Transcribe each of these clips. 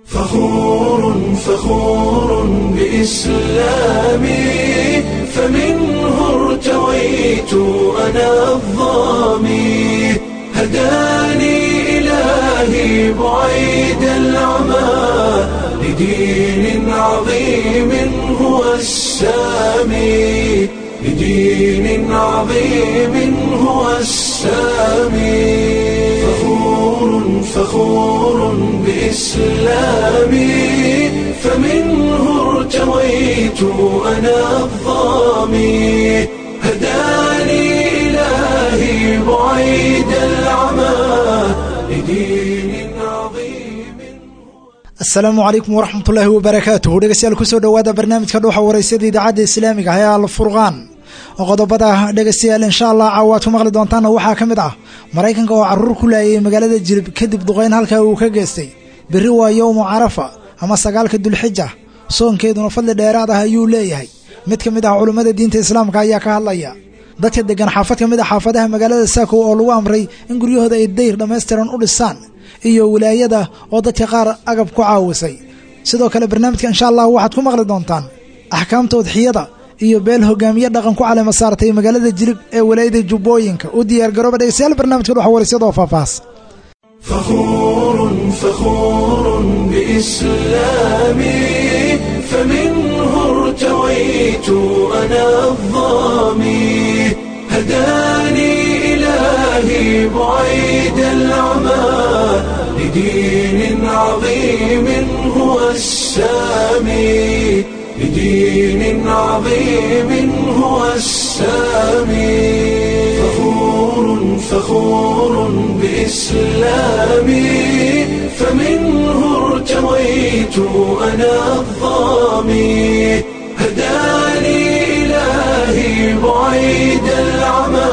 فخور فخور بإسلامي فمنه ارتويت أنا الظامي هداني إلهي بعيد العمى لدين عظيم هو السامي لدين عظيم هو السامي فخور فخور بإسلامي فمنه ارتويت أنا الظامي هداني إلهي بعيد العمى لدين عظيم asalaamu calaykum waraxmatullaahi wabarakaatuhu dhegeystayaal kusoo dhowaada barnaamijka dhuuxa waraysyada idaacadda islaamiga ah ee alfurqaan oo qodobada dhegeystayaal insha allah caawaad ku maqli doontaana waxaa ka mid ah maraykanka oo caruur ku laayay magaalada jilib kadib duqeyn halkaa uu ka geystay berri waa yowmu carafa ama sagaalka dulxija soonkeeduna fadli dheeraad ah ayuu leeyahay mid ka mid ah culummada diinta islaamka ayaa ka hadlaya dadka degan xaafad ka mid a xaafadaha magaalada saako oo lagu amray in guryahooda ay dayr dhammaystiran u dhisaan iyo wilaayada oo dadka qaar agab ku caawisay sidoo kale barnaamijka insha allah waxaad ku maqli doontaan axkaamta udxiyada iyo beel hogaamiye dhaqan ku calema saartay magaalada jilib ee walaayada jubbooyinka u diyaar garooba dhegeystayaal barnaamijka dhuxa waraysyada oo faahfaahs فخور فخور بإسلامي فمنه ارتويت أنا الظامي هداني إلهي بعيد العمى لدين عظيم هو السامي لدين عظيم هو السامي فخور فخور بإسلامي فمنه ارتويت أنا الظامي هداني إلهي بعيد العمى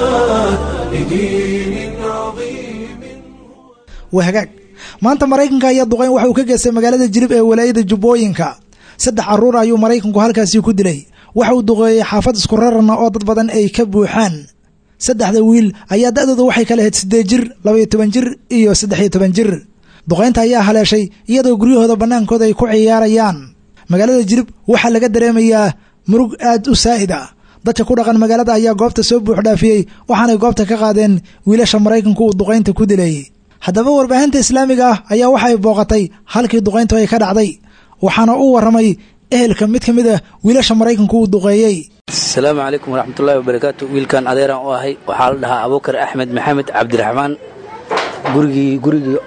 لدين عظيم waa hagaag maanta maraykanka ayaa duqeyn waxa uu ka geystay magaalada jilib ee walaayada jubbooyinka saddex caruur ayuu maraykanku halkaasi ku dilay waxa uu duqeeyey xaafad isku rarana oo dad badan ay ka buuxaan saddexda wiil ayaa da-dooda waxay kala ahayd siddeed jir labaiyo toban jir iyo saddexiyo toban jir duqeynta ayaa haleeshay iyadoo guryahooda bannaankooda ay ku ciyaarayaan magaalada jilib waxaa laga dareemayaa murug aad u saa'id ah dadka ku dhaqan magaalada ayaa goobta soo buux dhaafiyey waxaanay goobta ka qaadeen wiilasha maraykanku uu duqaynta ku dilay haddaba warbaahinta islaamiga ah ayaa waxa ay booqatay halkii duqayntu ay ka dhacday waxaana u warramay ehelka mid ka mid ah wiilasha maraykanku uu duqeeyey asalaamu calaykum waraxmatullaahi wabarakaatu wiilkan adeeraan u ahay waxaa la dhahaa abuukar axmed maxamed cabdiraxmaan gurigii gurigii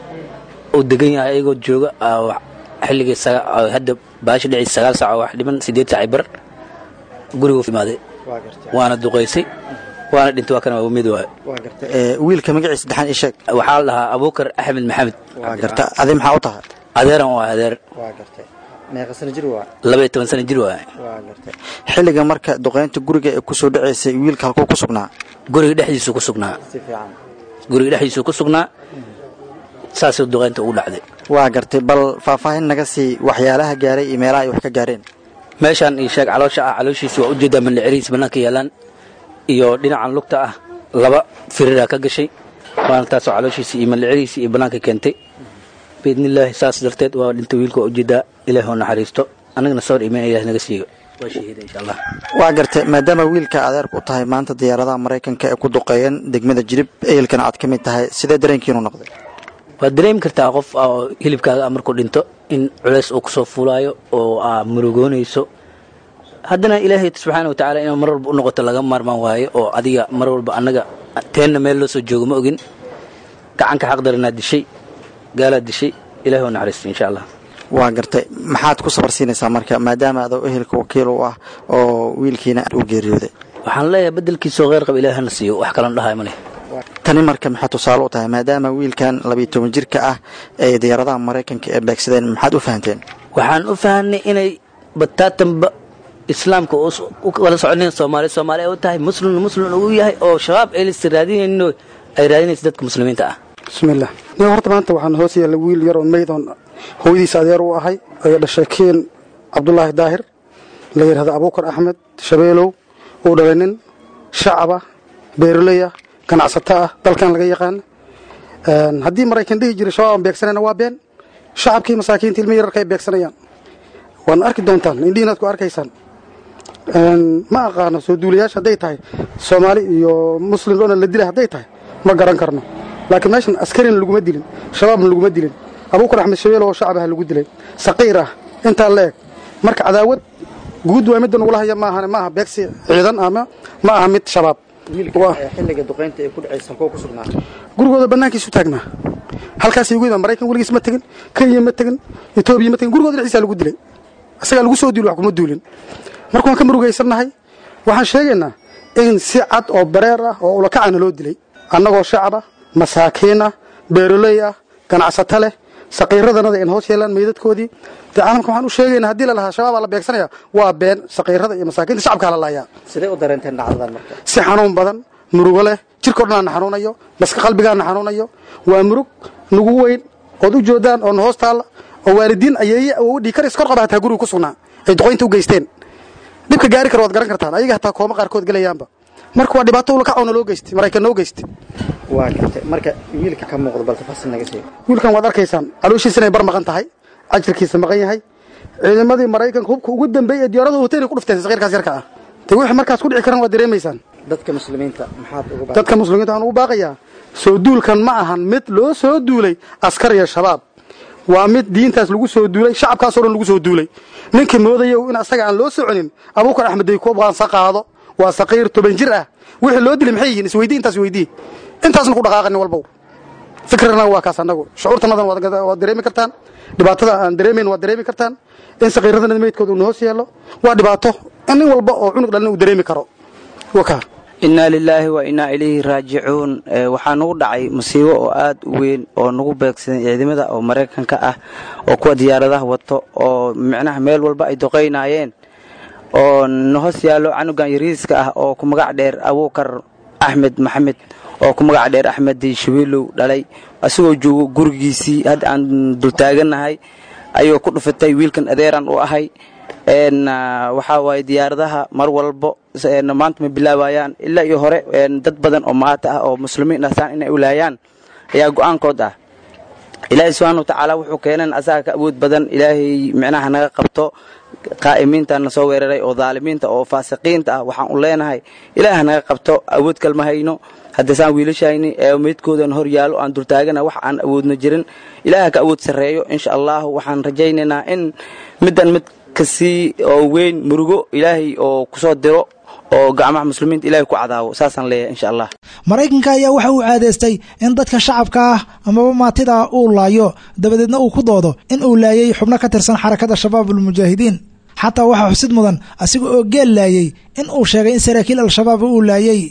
uu degan yahay ayagoo jooga xilligii hadda baashi dhici sagaal saac wax dhiman siddeed saaci bar gurigu imaaday waana duqaysay waana dhintay waa kana waa mid waayo wiilka magaciisa saddexaan ii sheeg waxaa la dhahaa abuukar axmed maxamed waa garta adi maxaa u tahay adeeraan u ahay adeer waa gartay meeqa sano jir waa laba iyo toban sana jir waaye waa gartay xilliga marka duqaynta guriga ee kusoo dhacaysay wiilka halkuu ku sugnaa guriga dhexdiisuu ku sugnaa si fiican guriga dhexdiisuu ku sugnaa saasuu duqaynta ugu dhacday waa gartay bal faahfaahin naga sii waxyaalaha gaaray iyo meelaha ay wax ka gaareen meeshaan io sheeg caloosha ah calooshiisa waa ujeedaa mandhicirihiis bannaanka yaalaan iyo dhinacan lugta ah laba firiraa ka gashay waana taasoo calooshiisa iyo mandhicirihiisa iyo bannaanka keentay biidnillaahi saas darteed waa dhintay wiilka waa ujeedaa ilaah oo naxariisto annagana sawir imaan ilaah naga siiyo waa shahiida insha allah waa gartay maadaama wiilka adeerku u tahay maanta diyaaradaha maraykanka ee ku duqeeyeen degmada jirib ehelkana aad ka mid tahay sidee dareenkiinu noqday waad dareemi kartaa qof oo hilibkaaga ah markuu dhinto in culays uu kusoo fuulaayo oo aa murugoonayso haddana ilaahay subxaana watacaala inuu mar walba u noqoto laga maarmaan waayo oo adiga mar walba annaga teenna meel loo soo joogo ma ogin gacanka xaqdaranaa dishay gaalaad dishay ilahi oo naxariisto insha allah waa gartay maxaad ku sabar siinaysaa marka maadaama adoo ehelka wakiil u ah oo wiilkiina uu geeriyooday waxaan leeyahay beddelkiisoo kheyr qaba ilaah hana siiyo wax kalan dhahay ma leh tani marka maxay tusaale u tahay maadaama wiilkan labiyo toban jirka ah ee diyaaradaha maraykanka ee beegsadeen maxaad u fahanteen waxaan u fahanay inay bataatanba islaamka u kala soconayn soomaali soomaali ay u tahay muslim muslim uu yahay oo shabaab aylas raadinayno ay raadinaysa dadka muslimiinta ah bismillaah nin horta maanta waxaan hoos yaalla wiil yar oo maydoon hooyadiisa adeer u ahay ee dhashay kiin cabdulaahi daahir la yidhahda abuukar axmed shabeelow uu dhalay nin shacaba beeroley ah ganacsato ah dalkan laga yaqaana haddii maraykan dhihi jiray shabaab aan beegsanayna waa been shacabkii masaakiinta ilmi yararka ay beegsanayaan waana arki doontaan indhihiinaad ku arkaysaan ma aqaano soo duulayaasha hadday tahay soomaali iyo muslim dhoona la dilay hadday tahay ma garan karno laakiin meeshan askarina laguma dilin shabaabna laguma dilin abuukar axmed shabeel oo shacabaha lagu dilay saqiir ah intaa la eg marka cadaawad guud waa midda nagula haya maahan ma aha beegsi ciidan ama ma aha mid shabaab xilliga duqaynta ay ku dhacaysa halkoo ku sugnaa gurigooda bannaankiisu taagnaa halkaasay ugu yimaan maraykan weligiis ma tegin kenya ma tegin etoobiya ma tegin gurigooda dhexdiisaa lagu dilay isagaa lagu soo duuli wax kuma duulin marka waan ka murugaysannahay waxaan sheegaynaa in si cad oo bareer ah oo ulakacana loo dilay annagoo shacab ah masaakiin ah beeroley ah ganacsato leh saqiiradanada in hoos yeelaan meydadkoodii dee caalamka waxaan u sheegaynaa haddii la lahaa shabaabaa la beegsanaya waa been saqiirada iyo masaakiinta shacabkaa la laayaa sidee u dareenteen dhacdadan marka si xanuun badan murugo leh jirkao dhan aana xanuunayo maska qalbigaana xanuunayo waa murug nugu weyn ood u joodaan oona hoos taalla oo waalidiin ayeeye awodhii karis kor qaba hataa guriga ku sugnaa ay duqoynta u geysteen dhibka gaari kara waad garan kartaan ayaga hataa kooma qaarkood gelayaanba marka waa dhibaato ulakacoona loo geystay maraykan noo geystay waa gartay marka wiilka ka muuqda bal tafaasiil naga sheeg wiilkan waad arkaysaan calooshiisa inay bar maqan tahay ajirkiisa maqan yahay ciidamadii maraykanka hubka ugu dambeeyey ee diyaarada hoteelay ku dhufteen saqiirkaas yarka ah dee wixii markaas ku dhici karan waad dareemaysaan dadka muslimiinta maxaad uga baa dadka muslimiinta waxaan ugu baaqayaa soo duulkan ma ahan mid loo soo duulay askar iyo shabaab waa mid diintaas lagu soo duulay shacabkaasoo dhan lagu soo duulay ninkii moodaya in asaga aan loo soconin abuukar axmed daykuub qaansa qaado waa saqiir toban jir ah wixii loo dilay maxay yihiin isweydii intaas weydii intaasna ku dhaqaaqani walbow fikrana waa kaas annagu shucuurtanadan waad dareemi kartaan dhibaatada aan dareemayn waad dareemi kartaan in saqiiradana meydkooda uu hoos yeelo waa dhibaato in nin walba oo cunug dhalin uu dareemi karo wakaa innaa lilaahi wa innaa ilayhi raajicuun waxaa nagu dhacay musiibo oo aad u weyn oo nagu beegsaday ciidamada oo maraykanka ah oo kuwa diyaaradaha wato oo micnaha meel walba ay doqaynaayeen oo nahoos yaallo canugan yariiska ah oo ku magac dheer abuukar axmed maxamed oo ku magac dheer axmed shabeelow dhalay asagoo joogo gurigiisii hadda aan dultaagannahay ayuu ku dhufatay wiilkan adeeran u ahay waxaa waaye diyaaradaha mar walbo maanta ma bilaabayaan ilaa iyo hore dad badan oo maata ah oo muslimiin dhasaan inay ulaayaan ayaa go'aankood ah ilaahay subxaana watacaala wuxuu keenan asaga ka awood badan ilaahay micnaha naga qabto qaa'imiinta na soo weeraray oo daalimiinta oo faasiqiinta ah waxaan u leenahay ilaah naga qabto awood kalma hayno haddasaan wiilashayni ee meydkoodan hor yaallo aan dultaagana wax aan awoodna jirin ilaaha ka awood sarreeyo insha allahu waxaan rajaynaynaa in middan mid kasii oo weyn murugo ilaahay oo kusoo diro oo gacmaha muslimiinta ilahay ku cadaabo saasaan leeyahay insha allah maraykanka ayaa waxa uu caadaystay in dadka shacabka ah amaba maatida uu laayo dabadeedna uu ku doodo in uu laayay xubno ka tirsan xarakada shabaab ulmujaahidiin xataa waxaa xusid mudan asiga oo geel laayey in uu sheegay in saraakiil al-shabaab uu laayey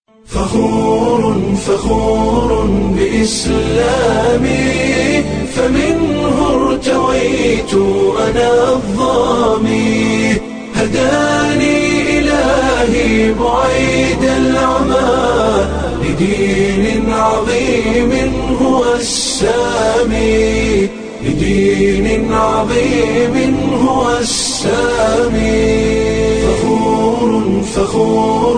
فخور فخور بإسلامي فمنه ارتويت أنا الظامي هداني إلهي بعيد العمى لدين عظيم هو السامي لدين عظيم هو السامي فخور فخور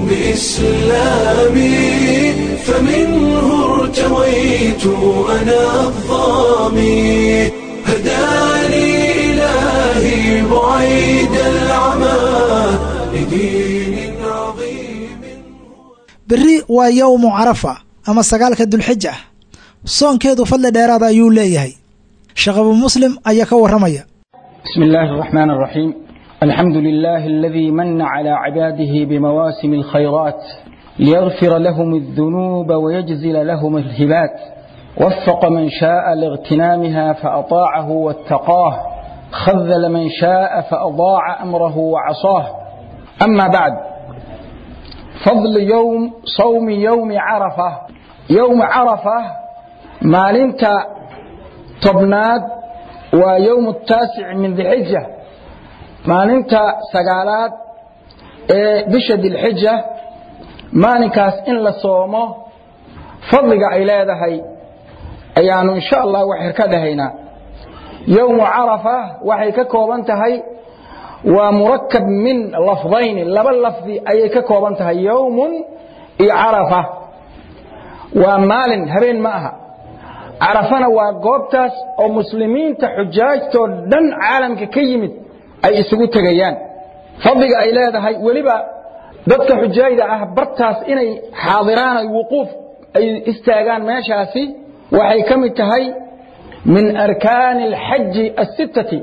بإسلامي فمنه ارتويت أنا الظامي هداني إلهي بعيد العمى لدين عظيم berri waa yowmu carafa ama sagaalka dulxija soonkeedu fadli dheeraada ayuu leeyahay sheekh abu muslim ayaa ka warramaya بسم الله الرحمن الرحيم الحمد لله الذي من على عباده بمواسم الخيرات ليغفر لهم الذنوب ويجزل لهم الهبات وفق من شاء لاغتنامها فأطاعه واتقاه خذل من شاء فأضاع أمره وعصاه أما بعد فضل يوم صوم يوم عرفة يوم عرفة مالنت تبناد ويوم التاسع من ذي الحجة maalinta sagaalaad ee bisha dilxija maalinkaas in la soomo fadliga ay leedahay ayaanu insha allah waxir ka dhahaynaa yowmu carafa waxay ka kooban tahay waa murakab min lafdayni laba lafdi ayay ka kooban tahay yowmun iyo carafa waa maalin habeen ma aha carafana waa goobtaas oo muslimiinta xujaajtoo dhan caalamka ka yimid ay isugu tegayaan fadliga ay leedahay weliba dadka xujaayda ah bartaas inay xaadiraan ay wuquuf ay istaagaan meeshaasi waxay ka mid tahay min arkaani alxaji asittati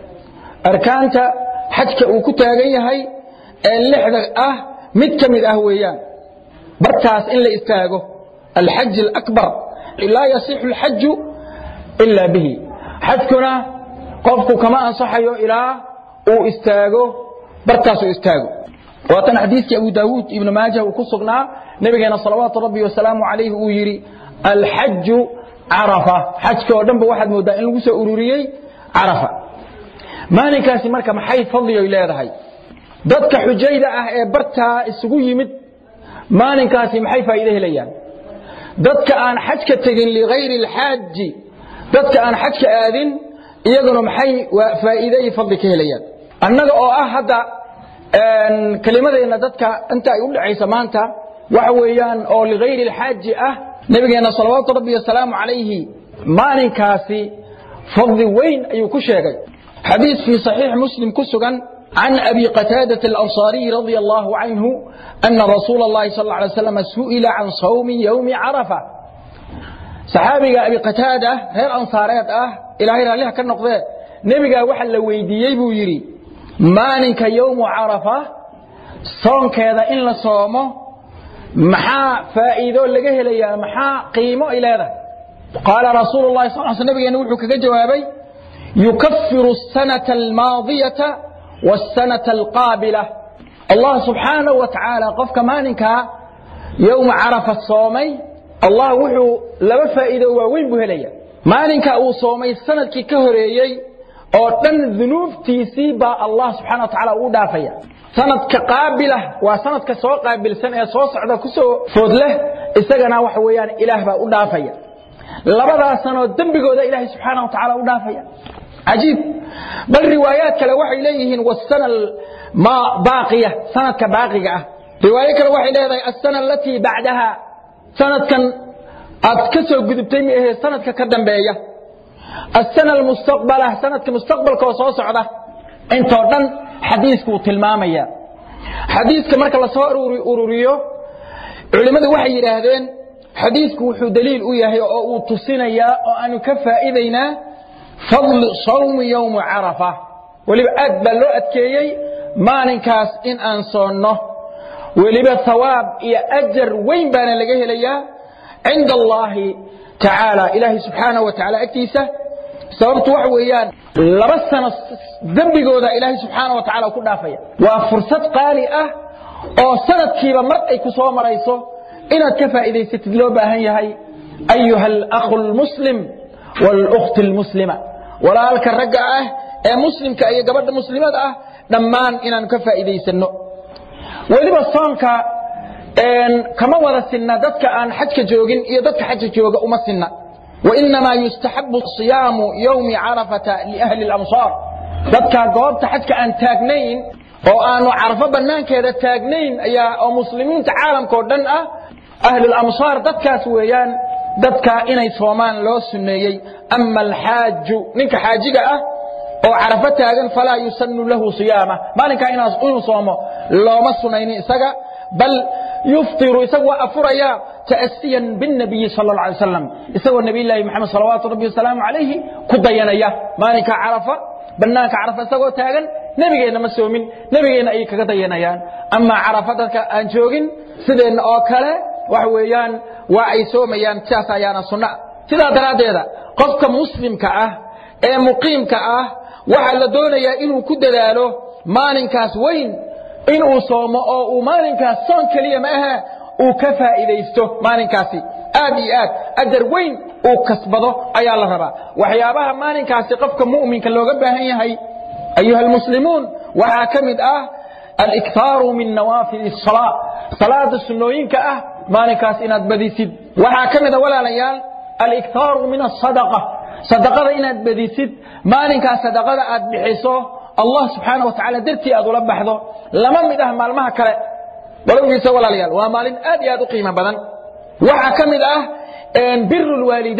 arkaanta xajka uu ku taagan yahay ee lixda ah mid ka mid ah weeyaan bartaas in la istaago alxaj alakbar laa yasixu alxaju ila bihi xajkuna qofku kama ansaxayo ilaa uu istaago bartaas uu istaago waatan xadiiskii abu daawuud ibnu maaja uu ku sugnaa nabigeena salawaatu rabbi wasalaamu calayhi uu yidhi alxaju carafa xajka oo dhanba waxaad mooddaa in lagu soo ururiyey carafa maalinkaasi marka maxay fadliyoy leedahay dadka xujayda ah ee bartaa isugu yimid maalinkaasi maxay faa'iido helayaan dadka aan xajka tegin ligayri alxaaji dadka aan xajka aadin iyaguna maxay faa'iide iyo fadli ka helayaan annaga oo ah hadda kelimadeenna dadka inta ay u dhacaysa maanta waxa weeyaan oo ligayri alxaaji ah nabigeenna salawaatu rabbi wasalaamu calayhi maalinkaasi fadli weyn ayuu ku sheegay xadiis fii saxiix muslim ku sugan can abi qataadata alansaariyi radia allahu canhu ana rasuula allahi sal alla alay slam su'ila can sawmi yowmi carafa saxaabiga abi qataada reer ansaareed ah ilaahay raalliha ka noqdee nebigaa waxa la weydiiyey buu yidhi maalinka yowmu carafa soonkeeda in la soomo maxaa faa'iido laga helayaa maxaa qiimo ay leedahay qaala rasuulu llahi sal l sl nabigeena wuxuu kaga jawaabay yukafiru asanata almaadiyata waasanata alqaabila allah subxaanahu wa tacaala qofka maalinkaa yowma carafa soomay allah wuxuu laba faa'iido waaweyn buu helaya maalinka uu soomay sanadkii ka horeeyey oo dhan dunuubtiisii baa allah subxana wa tacaala ugu dhaafaya sanadka qaabilah waa sanadka soo qaabilsan ee soo socda ku soo food leh isagana waxa weeyaan ilaah baa u dhaafaya labadaas sanoo dembigooda ilaahay subxaana wa tacaala u dhaafaya cajiib bal riwaayaad kale waxay leeyihiin wasana ma baaqiya sanadka baaqiga ah riwaayo kale waxay leedahay asana alatii bacdaha sanadkan aad ka soo gudubtay mi ahee sanadka ka dambeeya asana almustaqbala sanadka mustaqbalka oo soo socda intoo dhan xadiiskuu tilmaamaya xadiiska marka lasoo ururiyo culimmadu waxay yidhaahdeen xadiisku wuxuu daliil u yahay oo uu tusinayaa oo aanu ka faa'iidaynaa fadli sawmi yowmi carafa weliba aad baa loo adkeeyey maalinkaas in aan soonno weliba hawaab iyo ajar weyn baana laga helayaa cinda allaahi tacaala ilaahay subxaanahu wa tacaala agtiisa sababtu waxa weeyaan laba sano dembigooda ilaahay subxaana wa tacala ku dhaafaya waa fursad qaali ah oo sanadkiiba mar ay ku soo marayso inaad ka faa'iidaysatid loo baahan yahay ayuha alakhu lmuslim wاlأkhti اlmuslima walaalka ragga ah ee muslimka iyo gabadha muslimada ah dhammaan inaanu ka faa'iidaysanno weliba soonka kama wada sinna dadka aan xajka joogin iyo dadka xajka jooga uma sinna wainamaa yustaxabu صiyaamu yowmi carafata liahli اlamsaar dadka goobta xajka aan taagnayn oo aanu carafo bannaankeeda taagnayn ayaa oo muslimiinta caalamkao dhan ah ahlulamsaar dadkaas weeyaan dadka inay soomaan loo sunneeyey ama alxaaju ninka xaajiga ah oo carafo taagan falaa yusanu lahu siyaama maalinkaa inuu soomo looma sunaynin isaga bal yuftiru isagu waa afuraya ta'asiyan biاnabiyi sal اla alay wasalam isagoo nabiyllaahi moxamed salawaatu rabbi wasalaamu calayhi ku dayanaya maalinka carafa bannaanka carafa isagoo taagan nebigeenna ma soomin nebigeenna ayay kaga dayanayaan amaa carafa dadka aan joogin sideenna oo kale waxa weeyaan waa ay soomayaan sidaas ayaana sunna sidaa daraaddeeda qofka muslimka ah ee muqiimka ah waxaa la doonayaa inuu ku dadaalo maalinkaas weyn inuu soomo oo uu maalinkaas soon keliya ma ahe uu ka faa'iidaysto maalinkaasi aad iyo aad ajar weyn uu kasbado ayaa la rabaa waxyaabaha maalinkaasi qofka mu'minka looga baahan yahay ayuha almuslimuun waxaa ka mid ah aliktaaru min nawaafil الsalaa salaada sunnooyinka ah maalinkaas inaad badisid waxaa ka mida walaalayaal aliktaaru min asadaqa sadaqada inaad badisid maalinkaas sadaqada aad bixiso allah subxaana wa tacala dartii aad ula baxdo lama mid ah maalmaha kale walowgiisa walaalayaal waa maalin aad iyo aad u qiimo badan waxaa ka mid ah biru lwaalidayn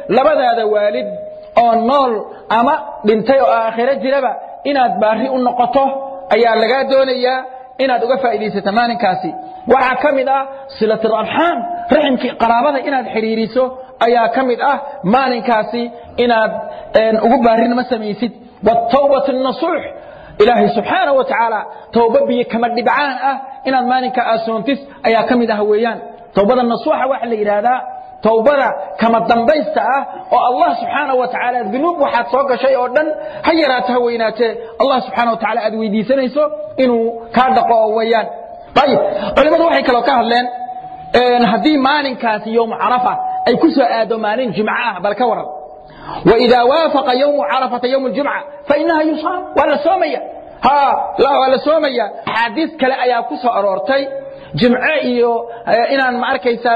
labadaada waalid oo nool ama dhintay oo aakhiro jiraba inaad baari u noqoto ayaa lagaa doonayaa inaad uga faa'iidaysato maalinkaasi waxaa ka mid ah silaturarxaam raximkii qaraabada inaad xidhiiriso ayaa ka mid ah maalinkaasi inaad ugu baarinimo samaysid wtawbatu nasuux ilaahay subxaana wa tacaala towba biyo kama dhibcaan ah inaad maalinka aasoontis ayaa ka mid ah weeyaan towbada nasuuxa waxa la yidhaahdaa towbada kama dambaysta ah oo allah subxaana wa tacaala dunuub waxaad soo gashay oo dhan ha yaraato ha weynaatee allah subxaana wa tacala aad weydiisanayso inuu kaa dhaqo oo weeyaan ayib culimmadu waxay kaloo ka hadleen haddii maalinkaasi yowmu carafa ay ku soo aado maalin jimco ah bal ka waran وإذا وافق يوم عرفة يوم الجمعة فإنها يصام ولا سومية ها لا ولا سومية حديث كلا أيا كسو أرورتي جمعة إيو إن ما أركيسا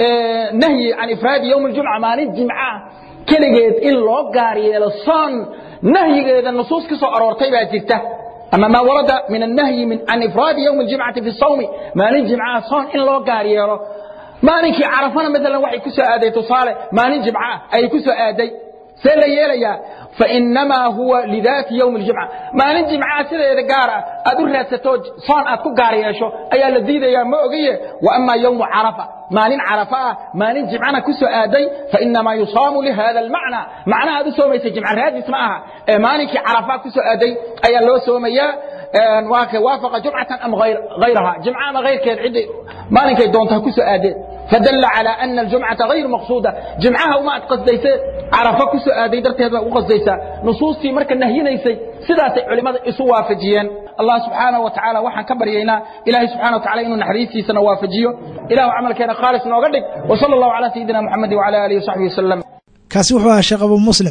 نهي عن إفراد يوم الجمعة ما الجمعة كلجيد إلا قاري الصان نهي إذا النصوص كسو أرورتي باجرته أما ما ورد من النهي من عن إفراد يوم الجمعة في الصوم ما الجمعة صان إلا قاري maalinkii carafana maalan waxay ku soo aaday tusaale maalin jimca ay ku soo aaday see la yeelayaa fainamaa huwa lidaati ywmi ljimca maalin jimcaa sideeda gaara aad u raadsato soon aad ku gaar yeesho ayaa la diidayaa ma ogaye waama ywmu carafa maalin carafa ah maalin jimcana ku soo aaday fainamaa yusaamu lihada almacna macnaha aad u soomaysa jimca raadis ma aha ee maalinkii carafa ku soo aaday ayaa loo soomayaa waafaqa jumcatan am hayraha jimca ama hayrkeed cidday maalinkay doontaa ku soo aadeen فدل على أن الجمعة غير مقصودة جمعها وما قصديسة عرفة كسو آدي درتها بقى قصديسة نصوصي مركا نهينيسي سيدات علماء إسوا فجيان الله سبحانه وتعالى وحن كبر ينا إلهي سبحانه وتعالى إنه نحريسي سنوافجيو إله عمل كان خالص نوغدك وصلى الله على سيدنا محمد وعلى آله وصحبه وسلم kaasi wuxuu ahaa sheekh abu muslim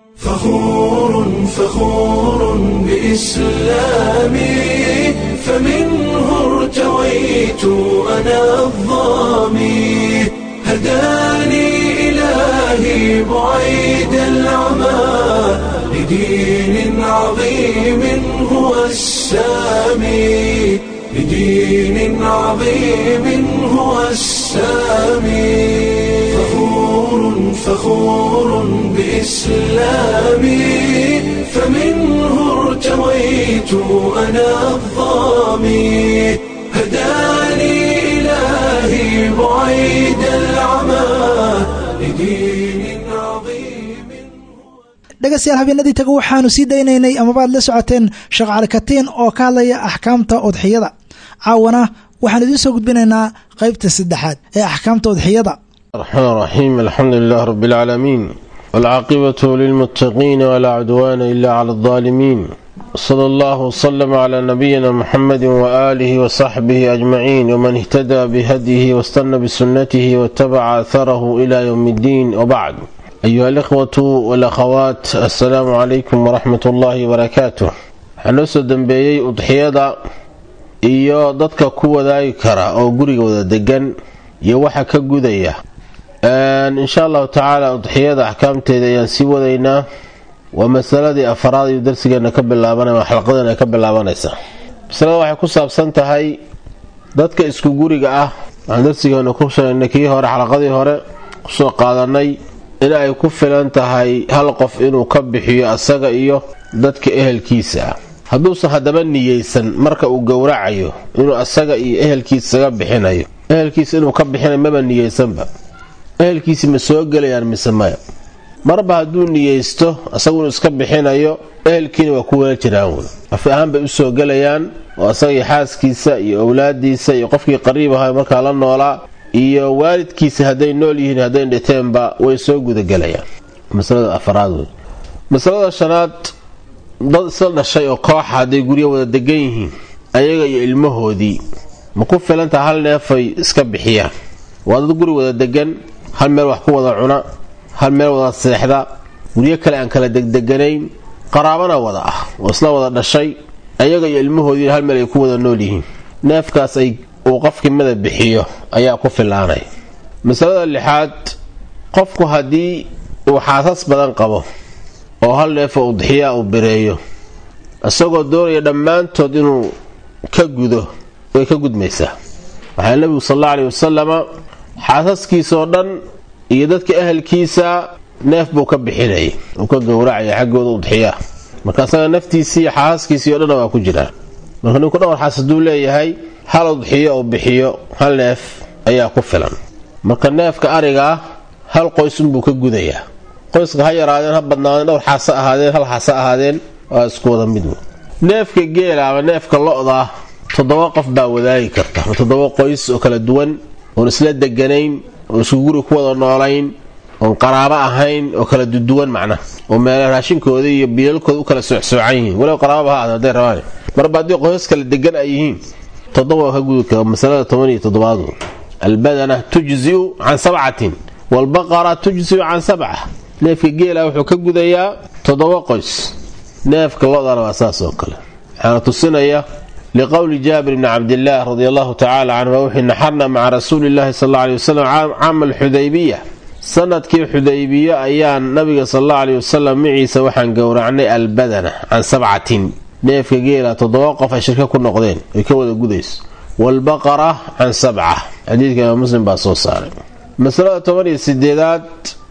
فخور فخور بإسلامي فمنه ارتويت أنا الظامي هداني إلهي بعيد العمى لدين عظيم هو السامي لدين عظيم هو السامي فخور فخور بإسلامي فمنه ارتويت أنا الظامي هداني إلهي بعيد العمى لدين عظيم dhegaystayaal habeenadii taga waxaanu sii daynaynay amaba aad la socoteen sheekh cali katiin oo ka hadlaya axkaamta udxiyada caawana waxaan idiin soo gudbinaynaa qaybta saddexaad ee axkaamta udxiyada الرحمن الرحيم الحمد لله رب العالمين والعاقبة للمتقين ولا عدوان إلا على الظالمين صلى الله وسلم على نبينا محمد وآله وصحبه أجمعين ومن اهتدى بهديه واستنى بسنته واتبع أثره إلى يوم الدين وبعد أيها الإخوة والأخوات السلام عليكم ورحمة الله وبركاته حنوسو دنبيي أضحيada iyo dadka ku wadaagi kara oo guriga wada degan iyo waxa ka gudaya insha allahu tacaala udxiyada axkaamteeda ayaan sii wadaynaa waa masaladii afaraad iyo darsigeena ka bilaabanaya xalqadeena ka bilaabanaysa masalada waxay ku saabsan tahay dadka isku guriga ah waxaan darsigeena ku sheegnay kii hore xalaqadii hore kusoo qaadanay in ay ku filan tahay hal qof inuu ka bixiyo asaga iyo dadka ehelkiisa ah hadduusan haddaba niyeysan marka uu gowracayo inuu asaga iyo ehelkiisaga bixinayo ehelkiisa inuu ka bixinayo maba niyeysanba ehelkiisi ma soo gelayaan mise maya marba hadduu niyeysto asagu inuu iska bixinayo ehelkiina waa ku wala jiraan wey af ahaan bay usoo gelayaan oo asaga iyo xaaskiisa iyo owlaadiisa iyo qofkii qariib ahaa markaa la noolaa iyo waalidkiisa hadday nool yihiin hadday dhiteenba way soo gudagelayaan masalada afaraad wey masalada shanaad dad isla dhashay oo kooxa hadday guryo wada degan yihiin ayaga iyo ilmahoodii ma ku filantaha hal neefay iska bixiyaan waa dad guri wada degan hal meel wax ku wada cuna hal meel wada seexda guryo kale aan kala degdeganayn qaraabana wada ah oo isla wada dhashay ayaga iyo ilmahoodiina hal meel ay ku wada nool yihiin neefkaas ay uu qofkii mada bixiyo ayaa ku filaanay masalada lixaad qofku haddii uu xaasas badan qabo oo hal neefoo udxiyaa uu bireeyo isagoo doonaya dhammaantood inuu ka gudo way ka gudmaysaa waxaa nebigu sal alla aleyhi wasalama xaasaskiisaoo dhan iyo dadka ahalkiisa neef buu ka bixinayay uu ka gowracaya xaggooda udxiyaa marka asaga naftiisii iyo xaaskiisii o dhanna waa ku jiraan marka ninku dhowr xaas hadduu leeyahay hal udxiyo uu bixiyo hal neef ayaa ku filan marka neefka arigaa hal qoysunbuu ka gudayaa qoyska ha yaraadeen ha badnaadeen dhowr xaasa ahaadeen hal xaasa ahaadeen waa isku wada mid neefka geela ama neefka lo-da toddoba qof baa wadaagi karta toddoba qoys oo kala duwan oon isla deganayn oon isku guri ku wada noolayn oon qaraabo ahayn oo kala duduwan macnaha oo meel raashinkooda iyo biilalkooda u kala socsoocan yihiin walow qaraababa ha ahaadeen hadday rabaan marba haddii qoysas kala degan ay yihiin toddoba waa ka gudi kara masalada toban iyo toddobaadu albadana tujziu can sabcatin waalbaqara tujziu can sabca neefka geela wuxuu ka gudayaa toddoba qoys neefka lodana waa saas oo kale waxaana tusinaya liqowli jaabir bni cabdillaah radi allahu tacaala canhu wuxuu naxarna maca rasuuli llahi sal alla aley wasalam caama alxudaybiya sanadkii xudaybiye ayaan nabiga sal alla aley wasalam maciisa waxaan gowracnay albadana can sabcatin neefka geela toddoba qof ay shirka ku noqdeen ay ka wada gudayso waalbaqara can sabca xadiidka imaam muslim baa soo saaray masalada toban iyo sideedaad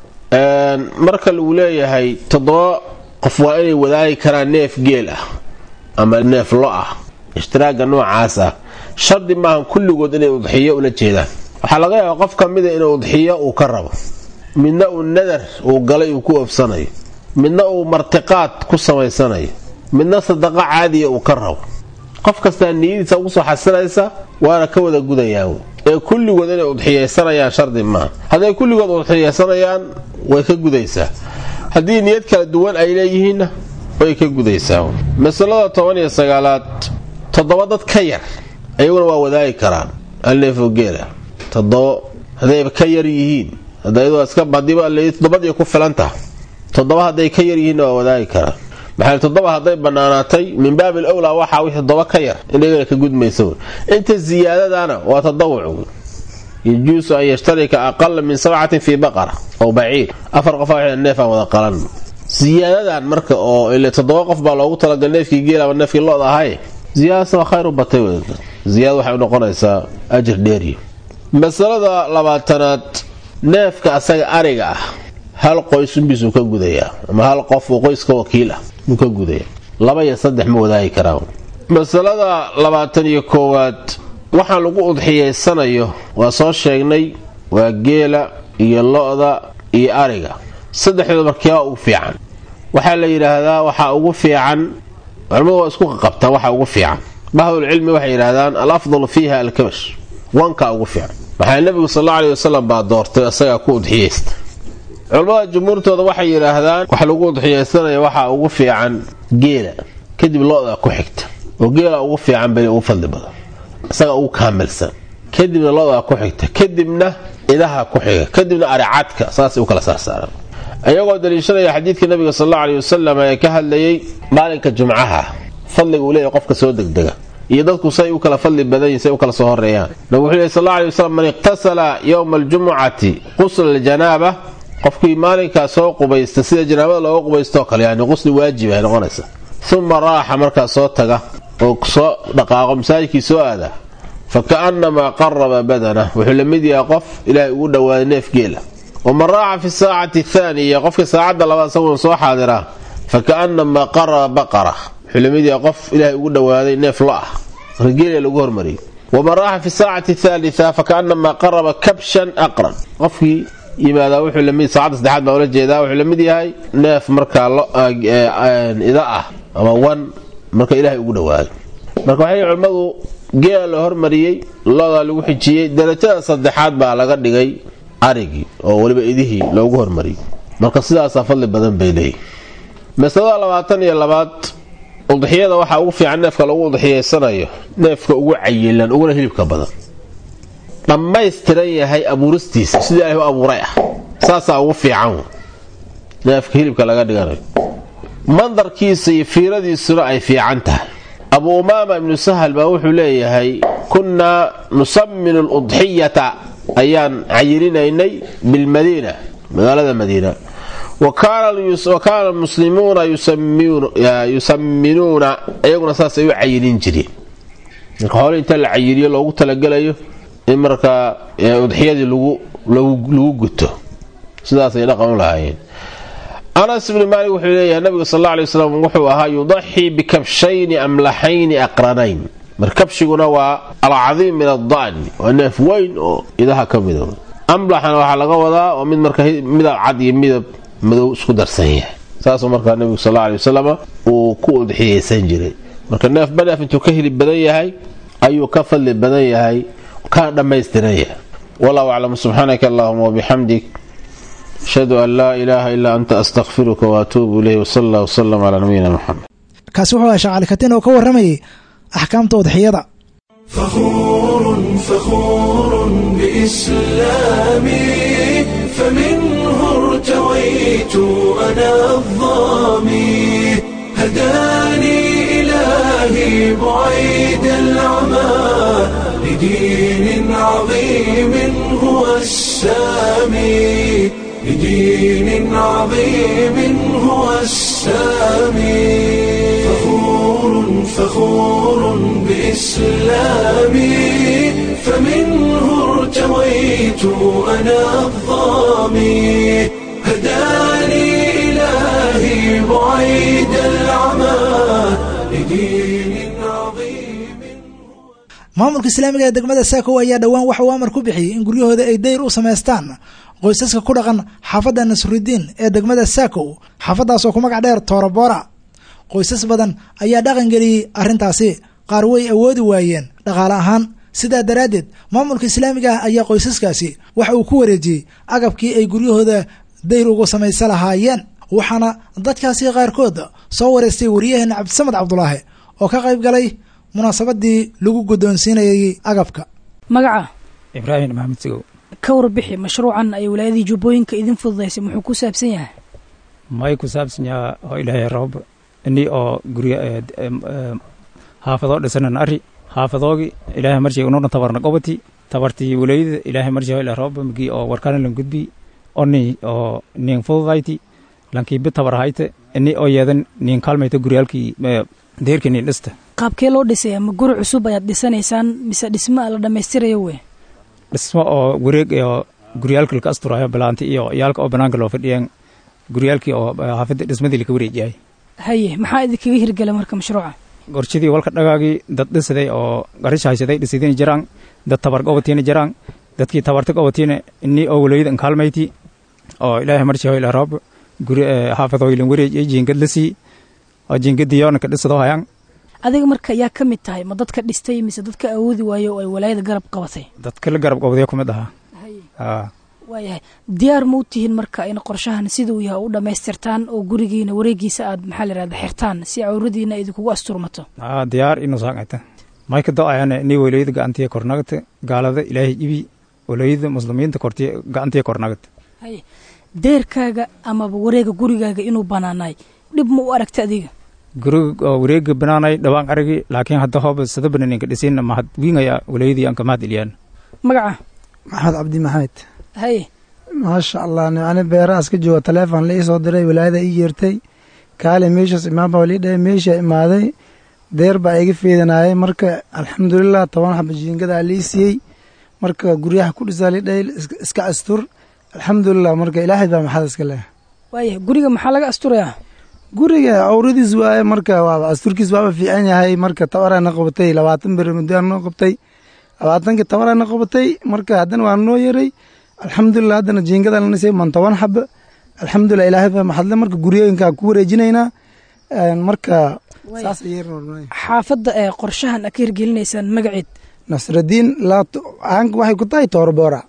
marka lagu leeyahay toddoba qof waa inay wadaagi karaan neef geel ah ama neef lo ah ishtiraaga noocaas ah shardi maahan kulligood inay udxiyo ula jeedaan waxaa laga yaabaa qof ka mida inuu udxiyo uu ka rabo midna uu nadar uu galay uu ku oofsanayo midna uu martiqaad ku samaysanayo midna sadaqo caadiya uu ka rabo qof kastaa niyadiisa ugu soo xasilaysa waana ka wada gudayaa ee kulligood inay udxiyaysanayaan shardi maaha hadday kulligood udxiyaysanayaan way ka gudaysaa haddii niyad kala duwan ay leeyihiinna way ka gudaysaa masalada toban iyo sagaalaad toddoba dad ka yar ayaguna waa wadaagi karaan alneefo geela toddobo haddayba ka yar yihiin toddobadii ku filantah toddoba hadday ka yar yihiinna waa wadaagi karaan maxaa toddoba hadday bannaanaatay min baabil owlaa waxaa wixii toddoba ka yar indhagana ka gudmaysa inta siyaadadana waa tadawuc yajuusu an yashtarika aqala min sabcatin fii baqara ow baciir afar qof neefaan wada qalan siyaadadan marka oo ile toddoba qof baa loogu talagal neefkii geel ama neefkii lo-da ahay ziyaadasa waa khayr u batay ziyaada waxay unoqonaysaa ajir dheeriyo masalada labaatanaad neefka asaga ariga ah hal qoys unbiisuu ka gudayaa ama hal qof uu qoyska wakiil ah uu ka gudaya laba iyo saddex ma wadaagi karaan masalada labaatan iyo koowaad waxaan lagu udxiyaysanayo waa soo sheegnay waa geela iyo lo-da iyo ariga saddexdooda markeebaa ugu fiican waxaa la yidhaahdaa waxaa ugu fiican culimmadu waa isku qaqabtaan waxaa ugu fiican bahdulcilmi waxay yidhaahdaan al afdalu fiiha alkabash wankaa ugu fiican maxaa nebigu sal alla aley wasalam baa doortay isagaa ku udxiyaysta culimmada jumhuurtooda waxay yidhaahdaan wax lagu udxiyaysanaya waxaa ugu fiican geela kadib lo-da ku xigta oo geela ugu fiican beli ugu fadli badan isaga ugu kaamilsan kadibna lo-da ku xigta kadibna idaha ku xiga kadibna aricadka saasay u kala saarsaaraan ayagoo daliishanaya xadiidka nabiga sal alla aley wasalam ee ka hadlayay maalinka jumcaha fadliga uu leeyahy qofka soo degdega iyo dadku say u kala fadli badan yihin say u kala soo horeeyaan nabig wuxuu lehy sal alla aley wasalam man iqtasala yowma aljumucati qusla aljanaaba qofkii maalinkaa soo qubaysta sida janaabada looga qubaystoo kale yani qusli waajib ay noqonaysa uma raaxa markaa soo taga oo soo dhaqaaqo masaajidkii soo aada fa ka'annamaa qaraba badana wuxuu la mid yahay qof ilaahay ugu dhowaaday neef geela waman raaxa fi saacati athaaniya qofkii saacadda labaad isaguna soo xaadiraa fa ka'annamaa qaraba baqara wuxuu la mid yahay qof ilaahay ugu dhowaaday neef lo ah marka geela lagu hormariyay waman raaxa fi saacati athaalita fa ka'annamaa qaraba kabshan aqran qofkii yimaadaa wuxuu lamid saacadda saddexaad baa ula jeedaa wuxuu la mid yahay neef markaa ida ah ama wan marka ilaahay ugu dhowaaday marka waxay culimmadu geela la hormariyey loodaa lagu xijiyey darajada saddexaad baa laga dhigay arigii oo weliba idihii loogu hormariyey marka sidaasaa fadli badan bay leeyihi masalada labaatan iyo labaad udxiyada waxaa ugu fiican neefka lagu udxiyaysanayo neefka ugu cayilan uguna hilibka badan dhammaystiran yahay abuuristiisa sidii ilahi u abuuray ah saasaa ugu fiican neefka hilibka laga dhiganayo mandarkiisa iyo fiiradiisuna ay fiican tahay abu umaama ibnu sahal baa wuxuu leeyahay kunnaa nusaminu ludxiyata ayaan cayilinaynay bilmadiina magaalada madiina wa kaana almuslimuuna yusaminuuna iyaguna saasay u cayilin jireen marka hoole inta la cayiliyo loogu talagelayo in markaa udxiyadii lagu guto sidaasay dhaqan u lahaayeen anas ibni maalik wuxuu leeyahay nabiga sal alla alay wasalam wuxuu ahaa yudaxii bikabshayni amlaxayni aqranayn markabshiguna waa alcadiim min adda'ni waa neef weyn oo idaha ka mido amlaxana waxaa laga wadaa waa mid marka midab cad iyo midab madow isku darsan yahay saasuu markaa nebigu sal alla alay wasalam uu ku udxiyaysan jiray marka neef baneef intuu ka hili badan yahay ayuu ka fadli badan yahay kana dhammaystiran yahay wallahu aclam subxaanaka allahuma wabixamdik ashhadu an laa ilaaha ilaa anta astakfiruka waatuubu ilayh wsala allah wsalam calaa nabiyina muxamed kaasi wuxuu ahaa shaqaalikatiin oo ka warramayay axkaamta udxiyada فخور فخور بإسلامي فمنه ارتويت أنا الظامي هداني إلهي بعيد العمى لدين عظيم هو السامي لدين عظيم هو السامي فخور فخور بإسلامي فمنه ارتويت أنا الظامي هداني إلهي بعيد العمى لدين عظيم maamulka islaamiga ee degmada saako ayaa dhowaan waxa uu amar ku bixiyey in guryahooda ay dayr u samaystaan qoysaska ku dhaqan xaafadda nasrudiin ee degmada saako xaafaddaas oo ku magac dheer toorabora qoysas badan ayaa dhaqan geliyey arrintaasi qaar way awoodi waayeen dhaqaale ahaan sidaa daraaddeed maamulka islaamiga ah ayaa qoysaskaasi waxa uu ku wareejiyey agabkii ay guryahooda dayr ugu samaysa lahaayeen waxaana dadkaasi qaarkood soo wareystay wariyaheena cabdisamed cabdulaahi oo ka qayb galay munaasabadii lagu guddoonsiinayay agabka magaca ibraahim maxamed sigow ka warbixi mashruucan ay walaayadii jubbooyinka idin fududaysay muxuu ku saabsan yahay may ku saabsan yaha oo ilaahay roob ini oo gurya xaafadoo dhisanan ari xaafadoogi ilaahay marshay ununa tabarna qobati tabartii walaayada ilaahay marshay ila roob migi oo warkana lan gudbi oni oo nin fududayti lankiibi tabar hayte ini oo yeedan nin kaalmayta guryaalkii deerkii nin dhista qaabkee loo dhisaya ma guri cusub ayaad dhisanaysaan mise dhisma la dhammaystirayo wey dhismo oo wareeg oo guryaalka laka asturayo bilaanti iyo yaalka oo banaanka loo fadhiyeen guryaalkii oo xaafadda dhismadii laka wareejiyay haye maxaa idinkaga hirgela marka mashruuca gorshadii walka dhagaagii dad dhisaday oo garisha haysaday dhisidina jiraan dad tabar gobatiina jiraan dadkii tabarta gobatiina ini oo walayada nkaalmayti oo ilaahay marshay ila roob guri xaafadooylan wareejiyay jiingad la sii oo jiingadii yoonaka dhisadoo hayaan adiga marka yaa ka mid tahay ma dadka dhistay mise dadka awoodi waayo oo ay walaayada garab qabatay dadka la garab qabadaya ku mid ahaa waayahay diyaar ma u tihiin marka in qorshahan siduu yahay u dhammaystirtaan oo gurigiina wareegiisa aad maxaa la yihahda xirtaan si cawradiina idinkugu asturmato aa diyaar inu saaqayta mayka do-ayana inay walayada gacantiya kornagata gaalada ilaahay ibi walayada muslimiinta kortiya gacantiya kornagata haye deerkaaga amaba wareega gurigaaga inuu banaanaay dhib ma u aragta adiga guriga oo wareega banaanay dhawaan aragi laakiin hadda hooba sada bananinka dhisin mahad wiingaya walayadii anka mahad iliyaan magaca maxamed cabdi maxamed haye maasha allah ani beerahaas ka jooga taleefon la ii soo diray walaayada ii yeertay kaale meeshaas imaan baa lii dhahay meesha imaaday deer baa iga fiidanaayay marka alxamdulilah toban xaba jiingadaa lii siiyey marka guryaha ku dhisaa lii dhahay iska astur alxamdulilah marka ilaahay baa maxad iska leh waaya guriga maxaa laga asturayaa guriga awradiis waaye marka waaba asturkiis waaba fiican yahay marka tabarana qabatay labaatan beri muddaa noo qabtay labaatankii tabarana qabatay marka haddana waa noo yeray alxamdulilah haddana jiingada lanisay man toban xaba alxamdulilah ilaahay baa maxadle marka guryooyinkaa ku wareejinaynaa marka saas xaafadda ee qorshahan a ka hirgelinaysaan magaceed nasradiin aanka waxay ku tahay toorboora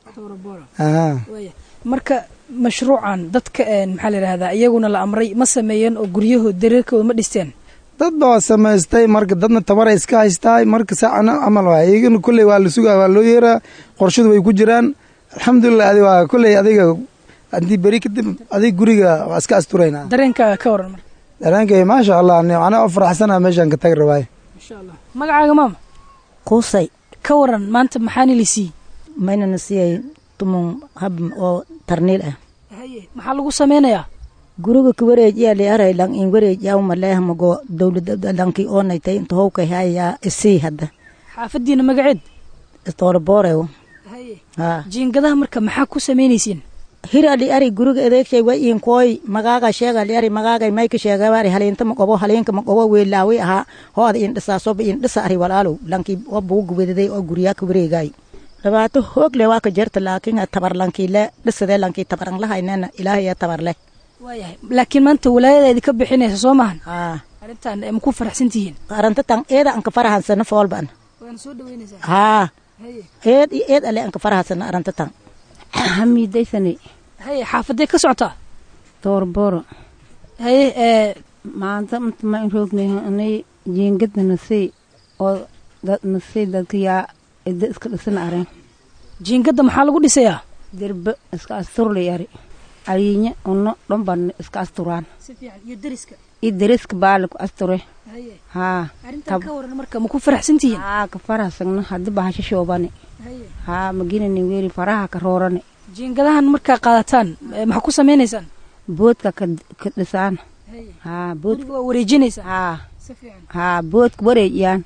marka mashruucan dadka maxaa la yidhahdaa iyaguna la amray ma sameeyeen oo guryahood dareerkooda ma dhisteen dad baa samaystay marka dadna tabaray iska haystaay marka saacana camal waay iyagana kolley waa la sugaa waa loo yeeraa qorshadu way ku jiraan alxamdulilah adi waa kolley adiga haddii beri kadib adiga guriga waa iska asturaynaa dareenkaaga ka waran marka dareenkay maasha allah anaa oo faraxsanaa meeshaan ka tagi rabaaye insha allah magacaaga maama kuusay ka waran maanta maxaana la siiyey maynana siiyay tumun hab oo tarniil ah haye maxaa lagu sameynayaa guriga ka wareejiya li aray lang in wareejiya maleehmago dowlada lanki oonaytay inta howkay hayaa isii hadda xaafadiina magaceed tooraboorew haye jiingadaha marka maxaa ku samaynaysiin hira li ari guriga adeegshay way iinkooy magaaga sheega li ari magaagay mayka sheegabari haliinta ma qobo haliinka ma qobo weelaawi ahaa hooda in dhisaa soba in dhisa ari walaalow lankii oo buuga wedaday oo guryaa ka wareegay dhibaato hoog le waa ka jirta laakiin tabar lankii le dhisadee lankii tabaran lahaynena ilaahay tabar leh waayahay laakiin maanta walaayadeedi ka bixinaysa soo maahan haa arrintan ma ku faraxsan tihiin arintadan eeda anka farahansana foolban waana soo dhaweynaysaa haa haye eed iyo eed ale anka farahasana arintatan hamiidaysani haye xaafadee ka socotaa doorboro haye ee maanta inta ma rognay anay jeengada nasay oo dad nasay dadka yaa ida iska dhisan areen jiingadda maxaa lagu dhisayaa derbe iska asturlay ari aliinya uno dhan baan iska asturaan si fiican iyo deriska iyo deriska baali ku asture haye haa arrintan ka waran marka ma ku faraxsan tihiin haa ka farahsagna haddi bahasho shoobane haye haa maginani weeli faraha ka roorane jiingadahan markaa qaadataan eh, maxaa ku samaynaysaan boodka ka ka dhisaan haye haa bood guriga waa wareejinaysaa haa si fiican haa boodka wareejiyaan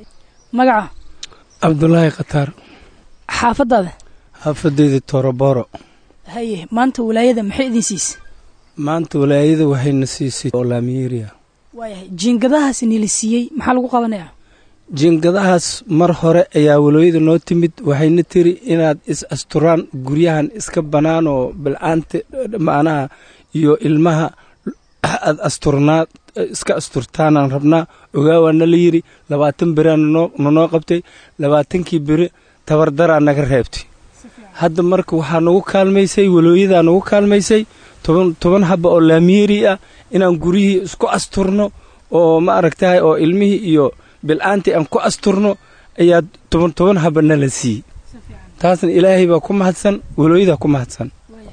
magaca cabdulaahi khataar xaafadaada xaafadeyda toroboro haye maanta walaayada maxay idin siisay maanta walaayada waxayna siisay oo laamiyeria waayahay jiingadahaas nili siiyey maxaa lagu qabanayaa jiingadahaas mar hore ayaa walaayada noo timid waxayna tiri inaad is asturaan guryahan iska bannaan oo bilcaanta macnaha iyo ilmaha aad asturnaa iska asturtaanaan rabnaa ogaawaana la yidhi labaatan beraa nanoo qabtay labaatankii beri tabardaraa naga reebtay hadda marka waxaa nagu kaalmaysay walooyadaa nagu kaalmaysay toban toban haba oo laamiyeri ah inaan guryihii isku asturno oo ma aragtahay oo ilmihii iyo bilcaantii aan ku asturno ayaa toban toban haba nala siiyey taasna ilaahay baa ku mahadsan walooyadaa ku mahadsan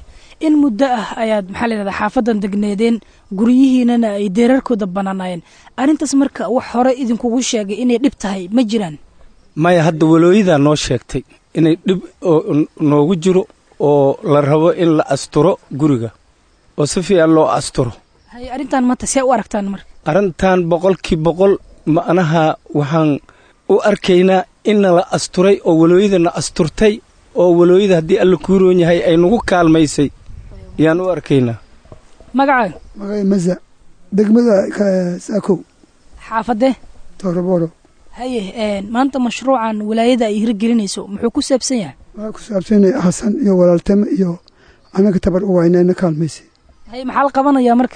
in muddo ah ayaad maxaa la yidhahdaa xaafadan degneedeen guryihiinana ay deerarkooda bannaanaayeen arrintaas marka wax hore idinkugu sheegay inay dhib tahay ma jiraan maya hadda walooyadaa noo sheegtay inay dhib oo noogu jiro oo la rabo in la asturo guriga oo si fiican loo asturo haye arrintan maanta see u aragtaan marka arrintan boqolkii boqol macnaha waxaan u arkaynaa inna la asturay oo walooyadana asturtay oo walooyada haddii alla kuu roon yahay ay nagu kaalmaysay ayaan u arkaynaa magacaaga magacay masa degmada saakow xaafadee toroboro haye maanta mashruucan walaayada ay hirgelinayso muxuu ku saabsan yahay waxaa ku saabsanay xasan iyo walaaltame iyo anaga tabar u waynayna kaalmaysay haye maxaa la qabanayaa marka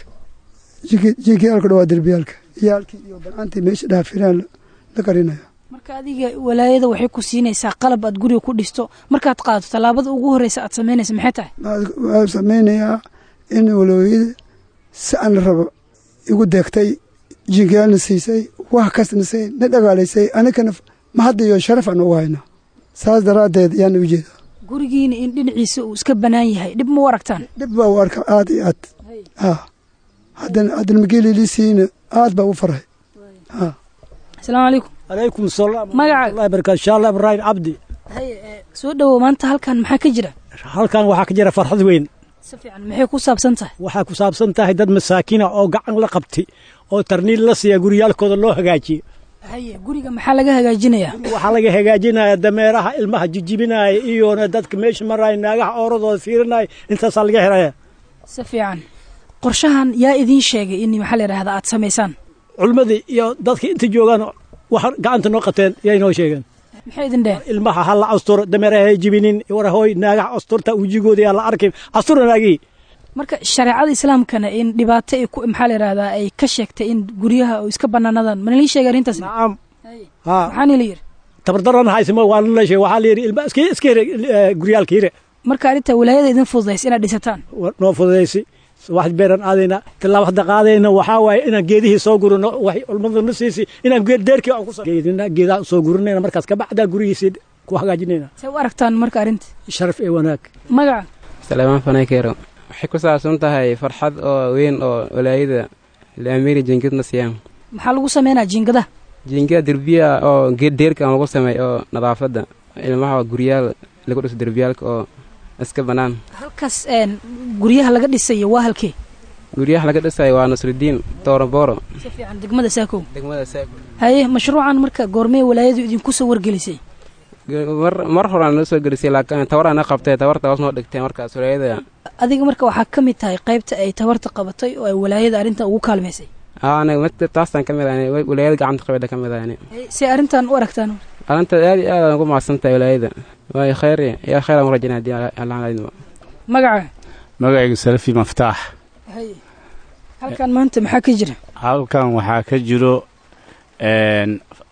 jinkii alka dhawaa derbiyaalka iyaalkii iyo balcantii meesha dhaafiraan la qarinaya marka adiga walaayada waxay ku siinaysaa qalab aad guriga ku dhisto markaad qaadato tallaabada ugu horreysa aad samaynaysa maxay tahay waxaa samaynayaa in walooyada si aan la rabo igu deegtay jinkiyaalna siisay wax kastana say na dhagaalaysay anigana mahadda iyo sharaf aan ugu haynaa saas daraaddeed ayaana u jeedaa gurigiina in dhinaciisa uu iska bannaan yahay dhib ma u aragtaan dhib baa u arka aad iyo aad ha haddana haddana mageelilisiina aad baa u farhay ha asalaamu calaykum calaykum salaam magacaaga wallahi barakaatu shaalla ibraahim cabdi haye soo dhowow maanta halkan maxaa ka jira halkan waxaa ka jira farxad weyn si fiican maxay ku saabsan tahay waxay ku saabsan tahay dad masaakiina oo gacan la qabtay oo tarniil la siiya guryaalkooda loo hagaajiye haye guriga maxaa laga hagaajinayaa waxaa laga hagaajinaya dameeraha ilmaha jijibinaya iyona dadka meesha maraya naagaha ooradooda fiirinaya intaasaa laga helaya si fiican qorshahan yaa idiin sheegay in maxaa la yidhahdaa aad samaysaan culimmadii iyo dadka inta joogaan wax gacanta noo qateen yay noo sheegeen maxay idin dheheen ilmaha ha la asturo dameeraha ha jibinin warahooy naagaha asturta wejigooda yaa la arkin astura naagii marka shareecada islaamkana in dhibaato ay ku maxaa la yidhahdaa ay ka sheegtay in guryaha oo iska bannaanadaan mana lii sheegay arrintaas nacam maxaana la yidhi tabardaran haysimo waa la sheegay waxaa la yidhi ilma iska iska hire guryaalka hire marka arrinta walaayada idin fududaysa inaad dhisataan noo fududaysi wax beeran aadayna tilaabo hadda qaadayna waxaa waaye inaan geedihii soo gurino wax culmada na siisi inaan deerkii aan ku geedina geedaha soo gurinayna markaas kabacdaa gurigiisii ku hagaajinayna see u aragtaan marka arrinta sharaf ee wanaag magaca salaamaan fanaykeero waxay ku saabsan tahay farxad oo weyn oo walaayada laamiri jinkidna siiyaan maxaa lagu sameynaa jiingadaha jiingada derbiya oo deerka aan lagu sameey oo nadaafadda ilmaha guryaal lagu dhiso derbiyaalka oo iska bannaan halkaas guryaha laga dhisayo waa halkee guryaha laga dhisayo waa nasrudiin toorobooro si fiican degmada saakow degmada saakow haye mashruucan marka goormee walaayadu idinku soo wargelisay mar mar horaan noo soo gelisay laakiin tabaraan na qabtay tabarta hoos noo dhigtay markaas walaayada adiga marka waxaa ka mid tahay qaybta ay tabarta qabatay oo ay walaayada arrintan ugu kaalmaysay aniga taasaan ka mid ah walaayada gacanta qabadha ka mid ah si arrintan u aragtaan arrinta aad iyo aad aan ugu mahadsan tahay walaayada waayo khayr yaa khayr aan u rajaynaa haddii allah magaca magacayga salafi maftaax haye halkan maanta maxaa ka jira halkan waxaa ka jiro n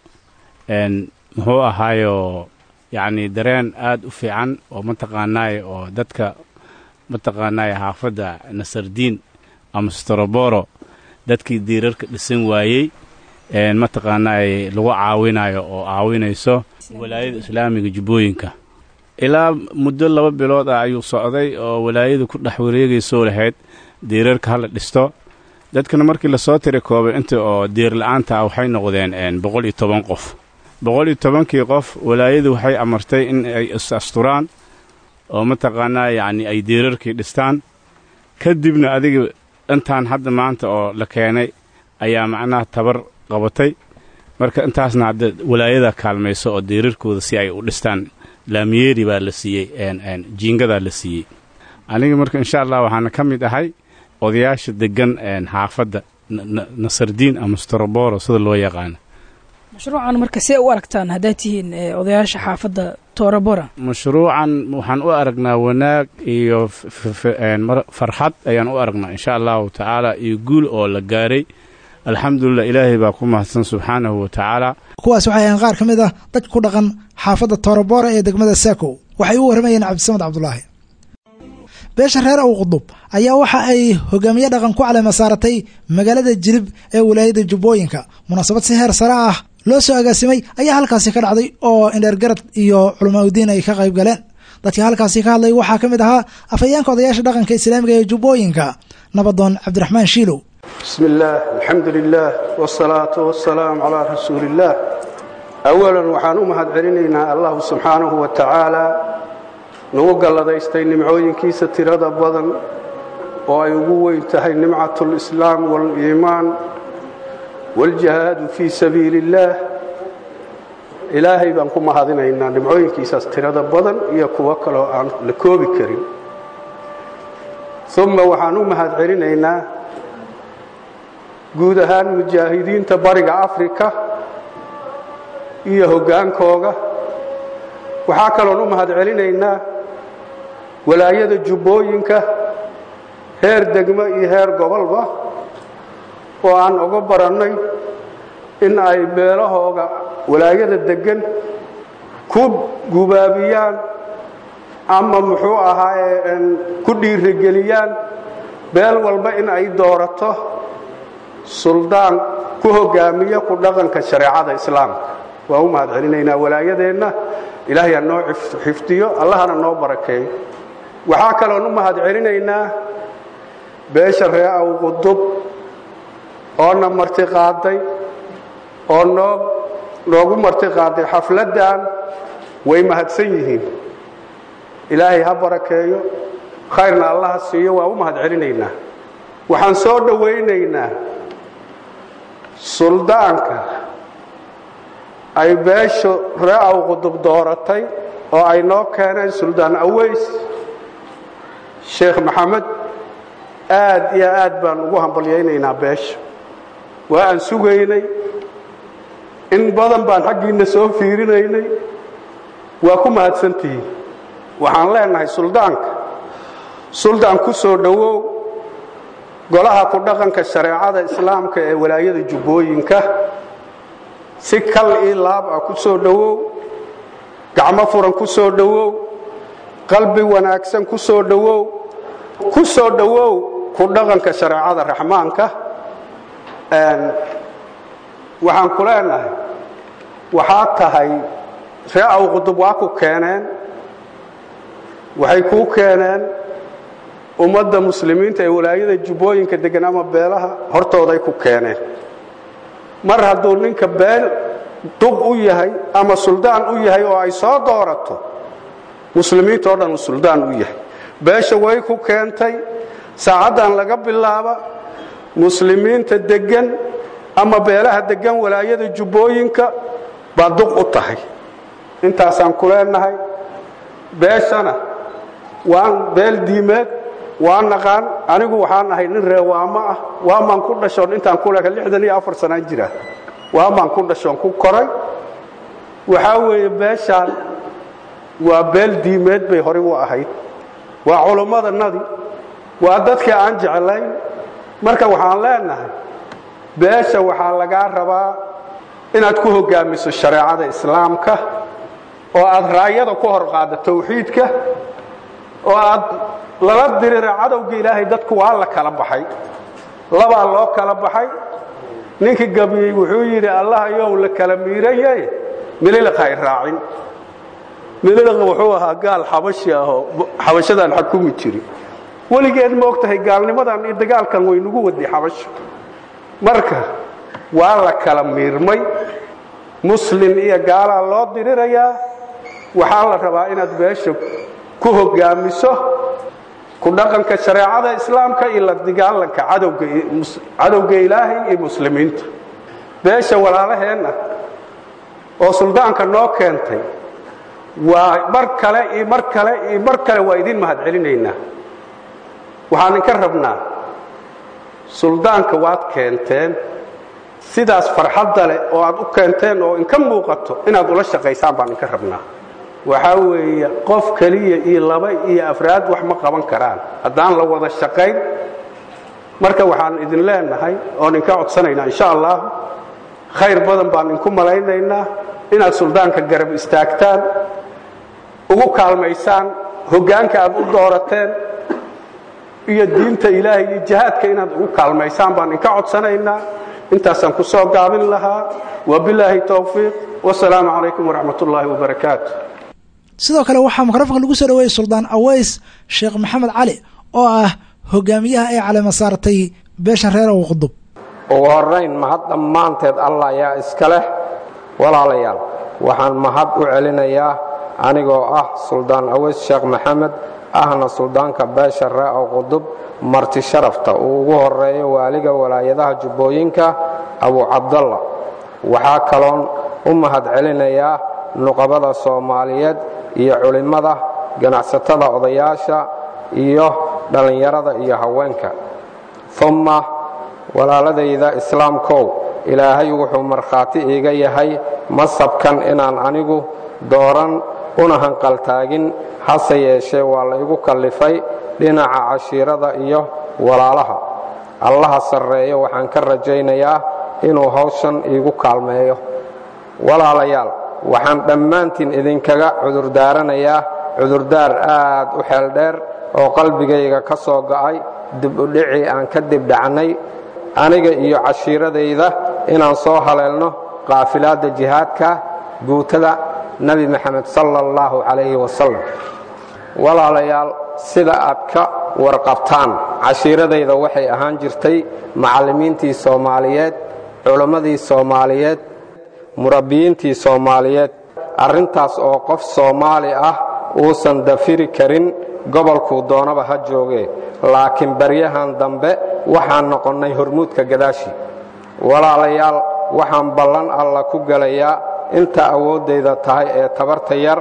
n muxuu ahaayo yacni dareen aad u fiican oo mataqaanaaye oo dadka mataqaanaaye xaafadda nasardiin ama stroboro dadkii diirarka dhisan waayey mataqaanaaye lagu caawinayo oo caawinayso walaayada islaamiga jubbooyinka ilaa muddo laba bilood ah ayuu socday oo walaayadu ku dhex wareegaysoo lahayd diirarka hala dhisto dadkana markii lasoo tiri koobay inta oo diir la-aanta ah waxay noqdeen boqol iyo toban qof boqol iyo tobankii qof walaayadu waxay amartay in ay is-asturaan oo mataqaanaa yacni ay diirarkii dhistaan kadibna adiga intaan hadda maanta oo la keenay ayaa macnaha tabar qabatay marka intaasna hadda walaayada kaalmayso oo diirarkooda si ay u dhistaan laamiyeeri baa la siiyey jiingadaa la siiyey aniga marka insha allah waxaana ka mid ahay odayaasha deggan xaafadda nasardiin ama stroboro sida loo yaqaano mashruucan marka see u aragtaan haddaad tihiin odayaasha xaafadda toorabora mashruucan waxaan u aragnaa wanaag iyo farxad ayaan u aragnaa insha allahu tacaala iyo guul oo la gaaray alxamdulilah ilaahay baa ku mahadsan subxaanahu wa tacaala kuwaas waxay ahayn qaar ka mid ah dad ku dhaqan xaafadda toorabora ee degmada saakow waxay u warramayeen cabdisamed cabdulaahi beesha reer ow qudub ayaa waxa ay hogaamiye dhaqan ku caleema saaratay magaalada jilib ee walaayada jubbooyinka munaasabad si heer sare ah loo soo agaasimay ayaa halkaasi ka dhacday oo indheergarad iyo culamaauddiin ay ka qayb galeen dadkii halkaasi ka hadlay waxaa ka mid ahaa afhayeenka odayaasha dhaqanka islaamiga ee jubbooyinka nabadoon cabdiraxmaan shiilow bismi illaah alxamdu lilaah wsalaatu wasalaamu calaa rasuuli illaah awalan waxaan u mahad celinaynaa allahu subxaanahu wa tacaala nagu galladaystay nimcooyinkiisa tirada badan oo ay ugu weyn tahay nimcatu lislaam waaliimaan waaljihaadu fii sabiili illaah ilaahay baan ku mahadinaynaa nimcooyinkiisaas tirada badan iyo kuwo kaloo aan la koobi karin uma waxaan u mahad celinaynaa guud ahaan mujaahidiinta bariga afrika iyo hoggaankooga waxaa kaloon u mahad celinaynaa walaayada jubbooyinka heer degmo iyo heer gobolba oo aan uga barannay in ay beelahooga walaayada deggan ku gubaabiyaan ama muxuu ahaaye ku dhiirigeliyaan beel walba in ay doorato suldaan ku hoggaamiya ku dhaqanka shareecada islaamka waan u mahad celinaynaa walaayadeenna ilaahay ha noo xifdiyo allahana noo barakeeyo waxaa kaloon u mahad celinaynaa beesha ree aw qudub oona marti qaaday oo noo noogu marti qaaday xafladdan way mahadsan yihiin ilaahay ha barakeeyo khayrna allaha siiyo waa u mahad celinaynaa waxaan soo dhowaynaynaa suldaanka ay beeshu ree aw qudub dooratay oo ay noo keeneen suldaan aweys sheekh maxamed aad iyo aad baan ugu hambalyaynaynaa beesha waa aan sugaynay in badan baan xaggiinna soo fiirinaynay waa ku mahadsantihiin waxaan leenahay suldaanka suldaan ku soo dhowow golaha ku dhaqanka shareecada islaamka ee walaayada jubbooyinka si kal ii laab ah ku soo dhowow gacmo furan ku soo dhowow qalbi wanaagsan ku soo dhowow ku soo dhowow ku dhaqanka shareecada raxmaanka waxaan ku leenahay waxaad tahay ree aw qudub waa ku keeneen waxay kuu keeneen ummadda muslimiinta ee walaayada jubbooyinka deggan ama beelaha hortooday ku keeneen mar hadduu ninka beel duq u yahay ama suldaan u yahay oo ay soo doorato muslimiinta oo dhan uu suldaan u yahay beesha way ku keentay saacaddan laga bilaaba muslimiinta deggan ama beelaha deggan walaayada jubbooyinka baa duq u tahay intaasaan ku leenahay beeshana waan beel diimeed waa naqaan anigu waxaan ahay nin reewaamo ah waamaan ku dhashoon intaan ku leka lixdan iyo afar sanaan jira waamaan ku dhashoon ku koray waxaa weeye beeshaan waa beel diimeed bay horey u ahayd waa culummadanadii waa dadkii aan jeclayn marka waxaan leenahay beesha waxaa lagaa rabaa inaad ku hoggaamiso shareecada islaamka oo aad raayada ku hor qaaddo tawxiidka oo aad lala dirira cadowga ilaahay dadku waa la kala baxay labaa loo kala baxay ninkii gabiyey wuxuu yidhi allah yow la kala miiraye mililiqa ay raacin mililiqa wuxuu ahaa gaal xabashi ahoo xabashadaan xakumi jiri weligeed ma og tahay gaalnimadan iyo dagaalkan waynugu waday xabasho marka waa la kala miirmay muslin iyo gaalaa loo dirirayaa waxaa la rabaa inaad beesha ku hoggaamiso ku dhaqanka shareecada islaamka iyo la dagaalanka cadowga ilaahay iyo muslimiinta beesha walaalaheenna oo suldaanka noo keentay waa mar kale iyo mar kale iyo mar kale waa idin mahad celinaynaa waxaan inka rabnaa suldaanka waad keenteen sidaas farxadda leh oo aad u keenteen oo inka muuqato inaad ula shaqaysaan baan inka rabnaa waxaa weeye qof keliya iyo laba iyo afraad wax ma qaban karaan haddaan la wada shaqayn marka waxaan idin leenahay oon inka codsanaynaa insha allah khayr badan baan inku malaynaynaa inaad suldaanka garab istaagtaan ugu kaalmaysaan hoggaanka aad u doorateen iyo diinta ilaahay iyo jihaadka inaad ugu kaalmaysaan baan inka codsanaynaa intaasaan ku soo gaabin lahaa wabilaahi towfiiq wasalaamu calaykum waraxmat ullaahi wabarakaatu sidoo kale waxaa mikrofonka lagu soo dhaweeyey suldaan aweys sheekh maxamed cali oo ah hogaamiyaha ay calema saartay beeshan reer ow qudub ugu horrayn mahad dhammaanteed allah ayaa iska leh walaalayaal waxaan mahad u celinayaa anigoo ah suldaan aweys sheekh maxamed ahna suldaanka beesha ree ow qudub marti sharafta uu ugu horeeyo waaliga walaayadaha jubbooyinka abu cabdalla waxaa kaloon u mahad celinayaa nuqabada soomaaliyeed iyo culimmada ganacsatada odayaasha iyo dhallinyarada iyo haweenka umma walaaladayda islaamkow ilaahay wuxuu markhaati iiga yahay masabkan inaan anigu dooran una hanqaltaagin hase yeeshee waa la igu kallifay dhinaca cashiirada iyo walaalaha allaha sarreeyo waxaan ka rajaynayaa inuu hawshan iigu kaalmeeyo walaalayaal waxaan dhammaantiin idinkaga cudurdaaranayaa cudurdaar aad u xeeldheer oo qalbigayga ka soo go'ay dibudhicii aan ka dibdhacnay aniga iyo cashiiradayda inaan soo haleelno qaafilaadda jihaadka guutada nebi maxamed sala allahu calayhi wasalam walaalayaal sida aad ka warqabtaan cashiiradayda waxay ahaan jirtay macallimiintii soomaaliyeed culimmadii soomaaliyeed murabbiyiintii soomaaliyeed arrintaas oo qof soomaali ah uusan dafiri karin gobolkuu doonaba ha joogee laakiin baryahan dambe waxaan noqonnay hormuudka gadaashi walaalayaal waxaan ballan alla ku gelayaa inta awooddayda tahay ee tabarta yar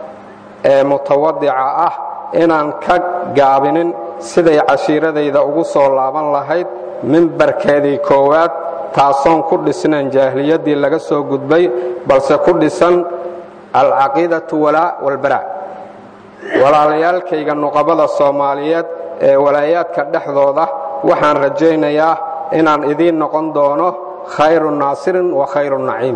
ee mutawadica ah inaan ka gaabinin siday cashiiradayda ugu soo laaban lahayd mimbarkeedii koowaad taasoon ku dhisnayn jaahiliyaddii laga soo gudbay balse ku dhisan alcaqiidatu walaa walbaraa walaalayaalkayga nuqabada soomaaliyeed ee walaayaadka dhexdooda waxaan rajaynayaa inaan idiin noqon doono khayru naasirin wa khayru naciim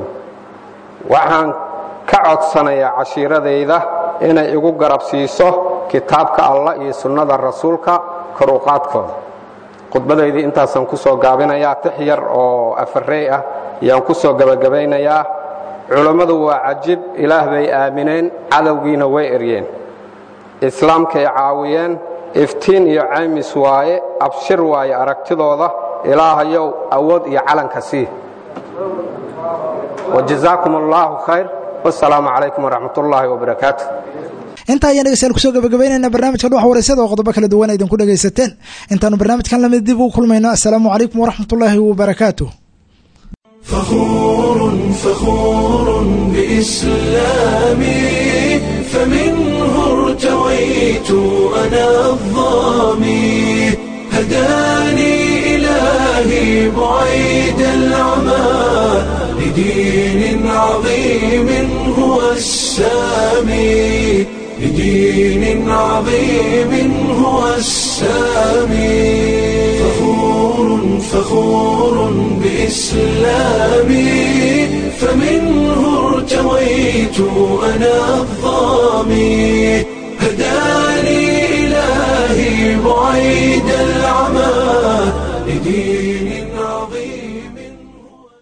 waxaan ka codsanayaa cashiiradayda inay igu garab siiso kitaabka allah iyo sunnada rasuulka koruqaadkooda khudbadaydii intaasaan ku soo gaabinayaa tix yar oo afarey ah ayaan ku soo gebagabaynayaa culammadu waa cajib ilaah bay aamineen cadowgiina way eryeen islaamkay caawiyeen iftiin iyo caymis waaye abshir waaye aragtidooda ilaahayow awood iyo calanka sii wajazaakum allaahu khayr wasalaamu calaykum waraxmat ullaahi wabarakaatu intaa ayaan dhegeystayaal kusoo gabagabaynaynaa barnaamijka dhuxa wareysada oo qodobo kala duwan idinku dhegaysateen intaanu barnaamijkan lamid dib ugu kulmayno assalaamu calaykum waraxmatullaahi wabarakaatu فخور فخور بإسلامي فمنه ارتويت ارتويت أنا الظامي هداني إلهي بعيد العمى لدين عظيم هو السامي لدين عظيم هو السامي فخور فخور بإسلامي فمنه ارتويت أنا الظامي هداني إلهي بعيد العمى لدين